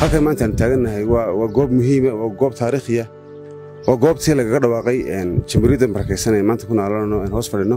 halkan maanta aan taagannahay waa goob muhiima waa goob taariikhiya waa goobtii lagaga dhawaaqay jamhuuriyadda barakaysan ee maanta ku naalano aan hoos fadhino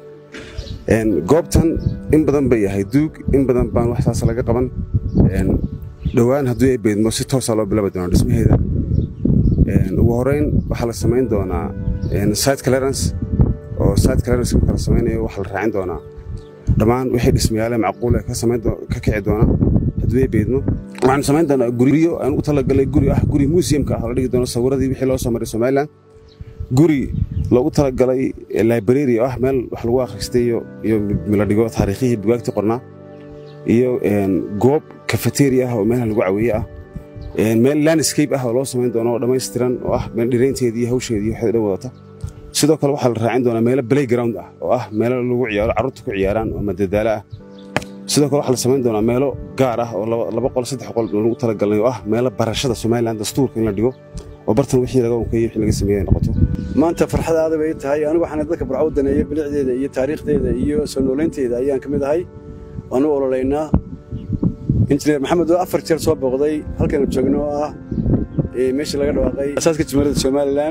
goobtan in badan bay ahay duug in badan baan wax saas laga qaban dhowaan haddii ay beedmo si toosaa loo bilaabi doonaa dhismaheeda ugu horrayn waxaa la samayn doonaa site clearance oo site clearance marka la samaynayo waxaa la raacin doonaa dhammaan wixii dhismayaale macquule ka kici doona haddii ay beedmo waxaanu samayn doonaa guryo aan u talagalay guri ah guri museumka ah oo la dhigi doono sawiradii wixii loo soo maray somaliland guri loogu talagalay library oo ah meel wax lagu akhristay iyo la dhigo taariikhihii bugaagtii qornaa iyo goob cafeteria ah oo meelaha lagu caweeye ah meel landscape ah oo loo samayn doono oo dhammaystiran oo ah meel dhiraynteedii iyo hawsheedii waxay dhan wadata sidoo kale waxaa la raacin doonaa meelo playground ah oo ah meelo lagu ciyaaro carruurta ku ciyaaraan oo madadaalo ah sidoo kale waxaa la samayn doonaa meelo gaar ah oo laba qol saddex qol lagu talagalnay oo ah meelo barashada somaliland dastuurka in la dhigo oo bartan wixii laga wankayey wixii laga sameeyey ay noqoto maanta farxadaada bay tahay anigu waxaana dadka burco daneeya bilicdeeda iyo taariikhdeeda iyo soo noolaynteeda ayaan ka mid ahay waanu ololaynaa injineer maxamed oo afar jeer soo booqday halkaynu joogno oo ah meeshii laga dhawaaqay asaaska jamhuuriyadda somalilan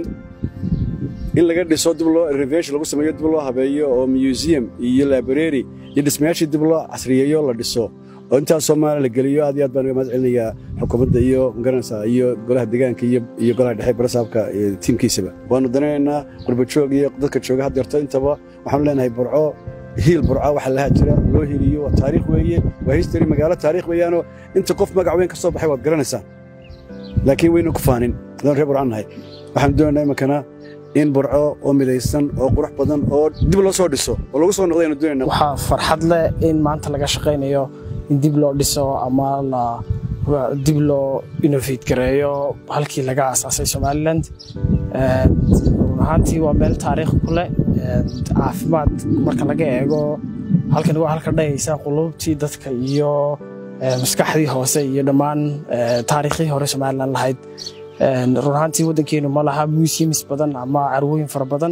in laga dhiso dib loo renovation lagu sameeyo dib loo habeeyo oo museum iyo library iyo dhismayaashii dib loo casriyeeyo la dhiso oo intaas soomaaliya la geliyo aad iyo aad baan uga mahad celinayaa xukuumadda iyo magaranaysaa iyo golaha deegaanka iyo golaha dhexe barasaabka tiimkiisaba waanu danaynaynaa qurbajoog iyo dadka jooga haddeerto intaba waxaanu leenahay burco hiil burca waxa lahaa jira loo heliyo waa taariikh weeye waa history magaalo taariikh weeyaanoo inta qof magac weyn ka soo baxay waad garanaysaa laakiin waynu ku faanin adaan reer burcan nahay waxaanu doonaynaa iminkana in burco oo midaysan oo qurux badan oo dib loo soo dhiso oo lagu soo noqdaynu doonayna waxaa farxad leh in maanta laga shaqaynayo in dib loo dhiso ama la dib loo innovate gareeyo halkii laga asaasay somaliland run ahaantii waa meel taariikh ku leh caafimaad marka laga eego halkan waa halka dhahaysa qulubtii dadka iyo maskaxdii hoose iyo dhammaan taariikhdii hore somaliland lahayd run ahaantii waddankeenu ma laha museums badan ama carwooyin fara badan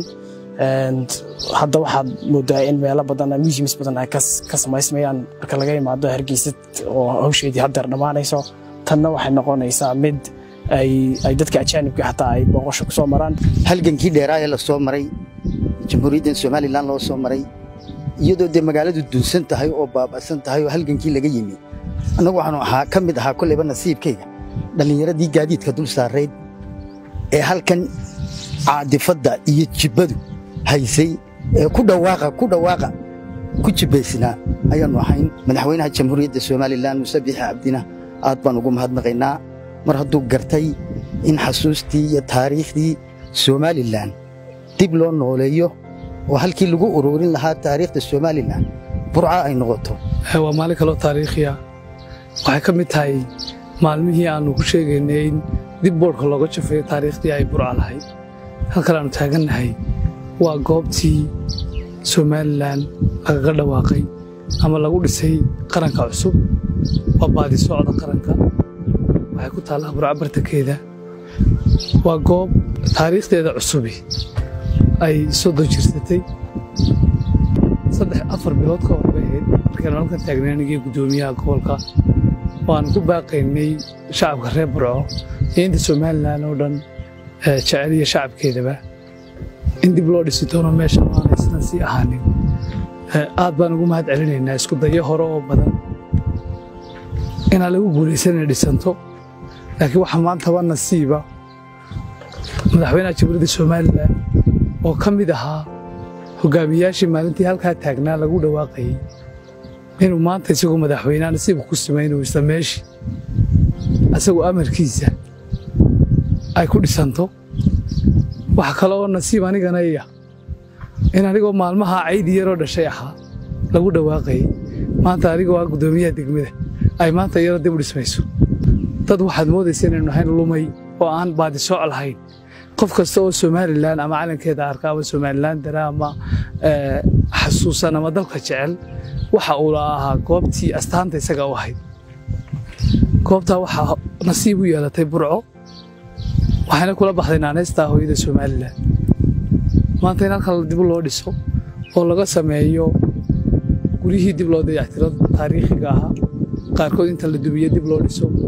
hadda waxaad moodaa in meelo badan museums badan ay ka samaysmayaan marka laga imaado hargeysa oo hawsheedii haddeer dhammaanayso tanna waxay noqonaysaa mid ay dadka ajaanibka xataa ay booqasho ku soo maraan halgankii dheeraa ee la soo maray jamhuuriyaddan somalilan loo soo maray iyadoo dee magaaladu dunsan tahay oo baaba'san tahay oo halgankii laga yimi annagu waxaanu ahaa ka mid ahaa kolleyba nasiibkayga dhallinyaradii gaadiidka dul saarayd ee halkan caadifadda iyo jibbadu haysay ee ku dhawaaqa ku dhawaaqa ku jibbaysnaa ayaannu ahayn madaxweynaha jamhuuriyadda somalilan muse biixi cabdina aad baan ugu mahadnaqaynaa mar hadduu gartay in xasuustii iyo taariikhdii somalilan dib loo nooleeyo oo halkii lagu ururin lahaa taariikhda somalilan burca ay noqoto waa maalin kaloo taariikhiya waxay ka mid tahay maalmihii aannu ku sheegaynay in dib boodhka looga jafeeyo taariikhdii ay burca lahayd halkan aannu taagannahay waa goobtii somalilan lagaga dhawaaqay ama lagu dhisay qaranka cusub waa baadi socda qaranka waxay ku taallaa burca bartankeeda waa goob taariikhdeeda cusubi ay soddon jirsatay saddex afar bilood ka hor bay ahayd markaanu halkan taagnay anigii guddoomiyaha gobolka waanu ku baaqaynay shacabka reer burco iyo inta somalilan oo dhan jecel iyo shacabkeedaba in dib loo dhisi doono meesha maanaysan sii ahaanin aad baan ugu mahad celinaynaa isku dayo hore oo badan inaan lagu guulaysan inay dhisanto laakiin waxaa maantaba nasiiba madaxweynaha jamhuuriyadda somalilan oo ka mid ahaa hogaamiyaashii maalintii halkaa taagnaa lagu dhawaaqayey inuu maanta isagoo madaxweynaha nasiibka ku samaynayo isla meeshii asagoo amarkiisa ay ku dhisanto waxa kale oo nasiib anigana iya in anigoo maalmaha caydi yaroo dhashay ahaa lagu dhawaaqayey maanta anigoo ah guddoomiyaha degmada ay maanta iyadoo dib u dhismayso dad waxaad moodaysa inaynu nahayn lumay oo aan baadisooc lahayn qof kasta oo somalilan ama calankeeda arka ama somalilan dara ama xasuusan ama dalka jecel waxa uu la ahaa goobtii astaanta isaga u ahayd goobtaa waxaa nasiib u yeelatay burco waxayna kula baxday naanaystaa hooyada somalilan maanta in halkan dib loo dhiso oo laga sameeyo guryihii dib loo dayactiro taariikhiga ahaa qaarkood inta la dumiye dib loo dhiso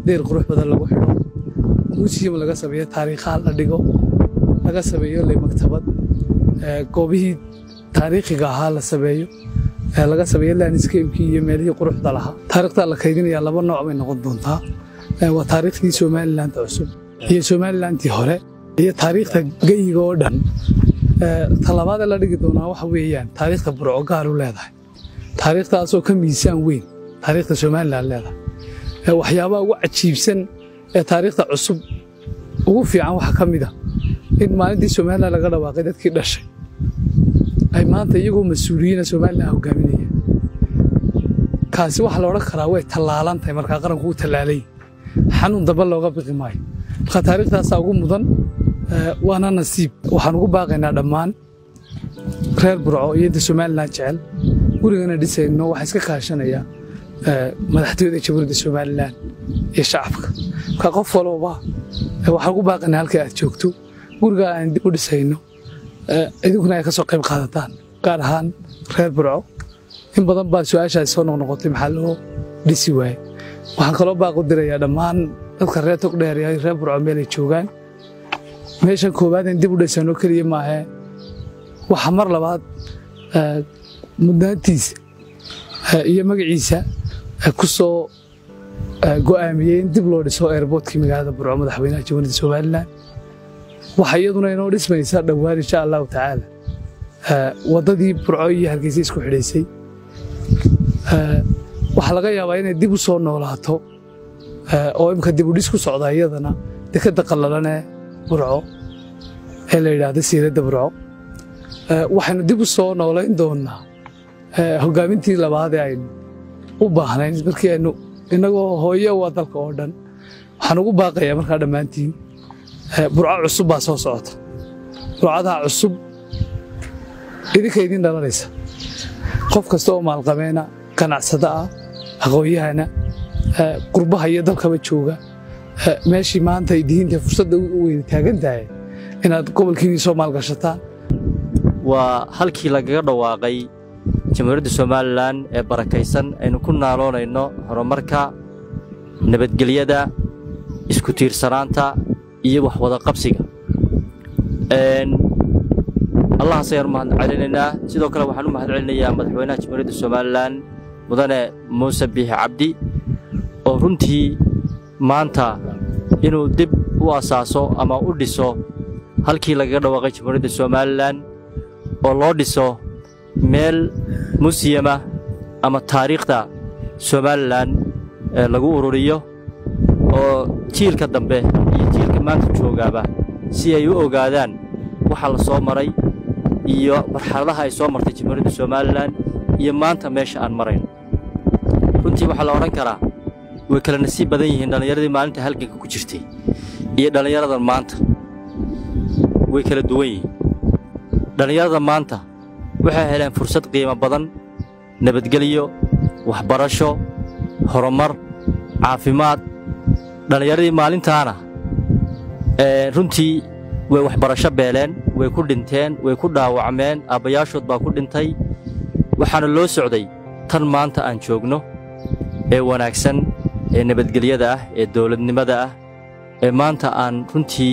deyr qurux badan lagu xidho museum laga sameeyo taariikhaha la dhigo laga sameeyo le maktabad goobihii taariikhiga ahaa la sameeyo laga sameeyo landscapekii iyo meelihii quruxda lahaa taariikhda la kaydinaya laba nooc bay noqon doontaa waa taariikhdii somalilandta cusub iyo somalilandtii hore iyo taariikhda geyiga oo dhan talabaadee la dhigi doonaa waxa weeyaan taariikhda burco gaar u leedahay taariikhdaasoo ka miisaan weyn taariikhda somalilan leedahay waxyaabaha ugu cajiibsan ee taariikhda cusub ugu fiican waxaa ka mid a in maalintii somalilan laga dhawaaqay dadkii dhashay ay maanta iyagoo mas-uuliyiina somalilan hogaaminaya kaasi waxaa la odhan karaa way tallaalan tahay markaa qaranku u tallaalay xanuun damba looga biqi maayo marka taariikhdaasaa ugu mudan waana nasiib waxaan ugu baaqaynaa dhammaan reer burco iyo inta somalilan jecel gurigana dhisayno waxaa iska kaashanaya madaxtooyada jamhuuriyadda somalilan iyo shacabka marka qof walbaba waxaan ugu baaqaynaa halka aad joogto gurigaa aan dib u dhisayno idinkuna ay ka soo qayb qaadataan gaar ahaan reer burco in badan baa su-aashaasi soo noqnoqotay maxaa loo dhisi waaye waxaan kaloo baaq u dirayaa dhammaan dadka reer togdheer iyo reer burco meelay joogaan meeshan koowaad in dib u dhisano keliya maahee waxa mar labaad mudnaantiisa iyo magaciisa ku soo go'aamiyey in dib loo dhiso airboortkii magaalada burco madaxweynaha jamhuuriyadda somalilan waxaa iyaduna inoo dhismaysa dhowaan insha allahu tacaala waddadii burco iyo hargeysa isku xidhaysay waxaa laga yaabaa inay dib u soo noolaato oo imka dib u dhis ku socda iyadana dekadda qallalanee burco ee la yidhaahdo siiradda burco waxaynu dib u soo noolayn doonnaa hoggaamintii labaad ee aynu u baahnayn markii aynu innagoo hooye waa dalka oo dhan waxaan ugu baaqayaa markaa dhammaantiin burco cusub baa soo socota burcadaa cusub idinka idin dhalanaysa qof kasta oo maalqabeena ganacsada ah aqoon-yahana qurbaha iyo dalkaba jooga meeshii maanta ay dihiinta fursadda u weyna taagan tahay inaad gobolkiinii soo maalgashataan waa halkii lagaga dhawaaqay jamhuuriyadda somalilan ee barakaysan aynu ku naaloonayno horumarka nabadgelyada isku tiirsanaanta iyo wax wada qabsiga allahaas ayaan u mahad celinaynaa sidoo kale waxaan u mahad celinayaa madaxweynaha jamhuuriyadda somalilan mudane muuse biixi cabdi oo runtii maanta inuu dib u asaaso ama u dhiso halkii lagaga dhawaaqay jamhuuriyadda somalilan oo loo dhiso meel musiyama ama taariikhda somalilan lagu ururiyo oo jiilka dambe iyo jiilka maanta joogaaba si ay u ogaadaan waxa la soo maray iyo marxaladaha ay soo martay jamhuuriyadda somalilan iyo maanta meesha aan marayno runtii waxaa la odhan karaa way kala nasiib badan yihiin dhallinyaradii maalinta halganka ku jirtay iyo dhallinyaradan maanta way kala duwan yihiin dhallinyarada maanta waxay heleen fursad qiimo badan nabadgelyo waxbarasho horumar caafimaad dhallinyaradii maalintaana runtii way waxbarasho beeleen way ku dhinteen way ku dhaawacmeen aabbayaashood baa ku dhintay waxaana loo socday tan maanta aan joogno ee wanaagsan ee nabadgelyada ah ee dawladnimada ah ee maanta aan runtii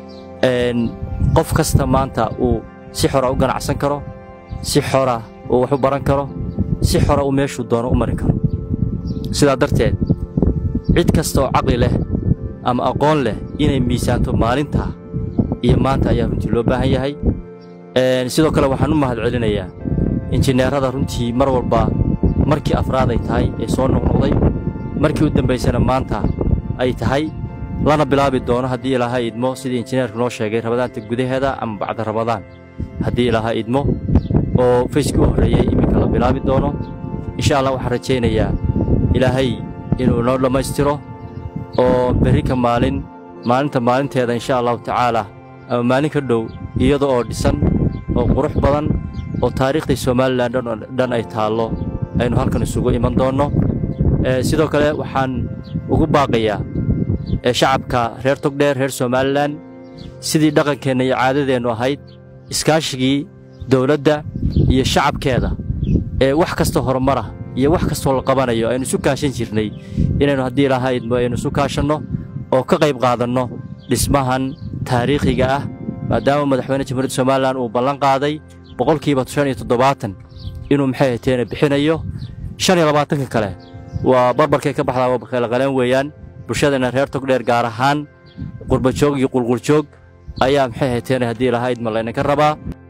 qof kasta maanta uu si xora u ganacsan karo si xora uu wax u baran karo si xora uu meeshuu doono u mari karo sidaa darteed cid kasta oo caqli leh ama aqoon leh inay miisaanto maalintaa iyo maanta ayaa runtii loo baahan yahay sidoo kale waxaan u mahad celinayaa injineerrada runtii mar walba markii afraad ay tahay ee soo noqnoqday markii u dambaysana maanta ay tahay lana bilaabi doono haddii ilaaha idmo sidii injineerku noo sheegay rabadaanta gudaheeda ama bacda rabadaan haddii ilaaha idmo oo fayskii u horreeyey iminka la bilaabi doono insha allah waxaan rajaynayaa ilaahay inuu noo dhammaystiro oo berri ka maalin maalinta maalinteeda insha allahu tacaalaa ama maalin ka dhow iyada oo dhisan oo qurux badan oo taariikhdii somalilan dhan ay taallo aynu halkan isugu iman doonno sidoo kale waxaan ugu baaqayaa shacabka reer togdheer reer somalilan sidii dhaqankeenna iyo caadadeennu ahayd iskaashigii dawladda iyo shacabkeeda ee wax kasta horumara iyo wax kastoo la qabanayo aynu isu kaashan jirnay inaynu haddii lahaydmo aynu isu kaashanno oo ka qayb qaadanno dhismahan taariikhiga ah maadaama madaxweyne jamhuuriyadda somalilan uu ballan qaaday boqolkiiba shan iyo toddobaatan inuu maxay hateene bixinayo shan iyo labaatanka kale waa barbarkay ka baxdaa waa kala qaleen weeyaan bulshadana reer togdheer gaar ahaan qurbajoog iyo qulquljoog ayaa maxay hateene haddii lahayd ma laynanka rabaa